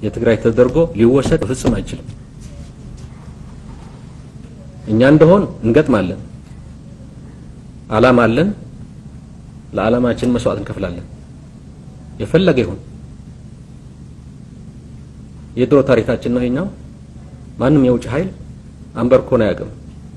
የትግራይ ተደርጎ ሊወሰድ ፍጹም አይችልም። እኛ እንደሆን እንገጥማለን። አላማ አለን። ለዓላማችን መስዋዕት እንከፍላለን። የፈለገ ይሁን። የድሮ ታሪካችን ነው ይሄኛው። ማንም የውጭ ኃይል አንበርኮን አያውቅም።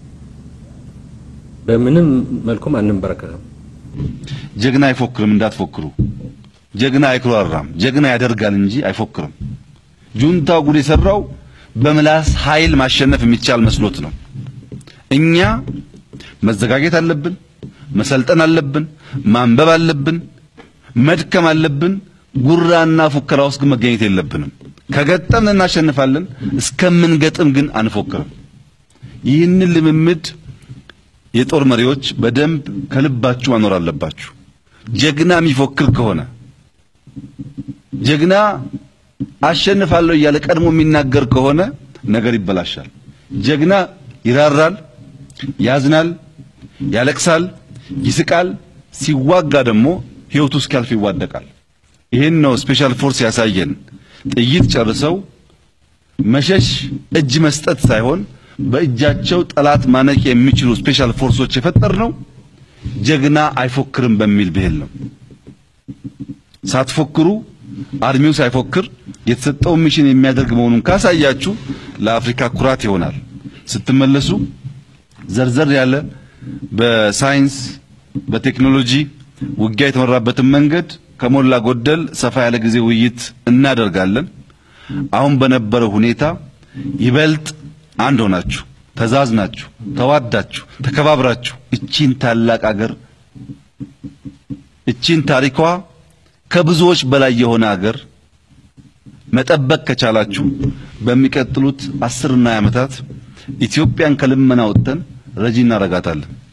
በምንም መልኩም አንንበረከክም። ጀግና አይፎክርም እንዳትፎክሩ። ጀግና አይኩራራም። ጀግና ያደርጋል እንጂ አይፎክርም። ጁንታው ጉድ የሰራው በምላስ ኃይል ማሸነፍ የሚቻል መስሎት ነው። እኛ መዘጋጀት አለብን፣ መሰልጠን አለብን፣ ማንበብ አለብን፣ መድከም አለብን። ጉራና ፉከራ ውስጥ ግን መገኘት የለብንም። ከገጠምን እናሸንፋለን፣ እስከምንገጥም ግን አንፎክርም። ይህንን ልምምድ የጦር መሪዎች በደንብ ከልባችሁ ማኖር አለባችሁ። ጀግና የሚፎክር ከሆነ ጀግና አሸንፋለሁ እያለ ቀድሞ የሚናገር ከሆነ ነገር ይበላሻል። ጀግና ይራራል፣ ያዝናል፣ ያለቅሳል፣ ይስቃል። ሲዋጋ ደግሞ ሕይወቱ እስኪያልፍ ይዋደቃል። ይህን ነው ስፔሻል ፎርስ ያሳየን። ጥይት ጨርሰው መሸሽ እጅ መስጠት ሳይሆን በእጃቸው ጠላት ማነቅ የሚችሉ ስፔሻል ፎርሶች የፈጠር ነው። ጀግና አይፎክርም በሚል ብሄል ነው። ሳትፎክሩ አርሚው ሳይፎክር የተሰጠውን ሚሽን የሚያደርግ መሆኑን ካሳያችሁ ለአፍሪካ ኩራት ይሆናል። ስትመለሱ ዘርዘር ያለ በሳይንስ በቴክኖሎጂ ውጊያ የተመራበትን መንገድ ከሞላ ጎደል ሰፋ ያለ ጊዜ ውይይት እናደርጋለን። አሁን በነበረው ሁኔታ ይበልጥ አንድ ሆናችሁ ተዛዝናችሁ ተዋዳችሁ ተከባብራችሁ እቺን ታላቅ አገር እቺን ታሪኳ ከብዙዎች በላይ የሆነ አገር መጠበቅ ከቻላችሁ በሚቀጥሉት አስርና ዓመታት ኢትዮጵያን ከልመና ወጥተን ረጂ እናረጋታለን።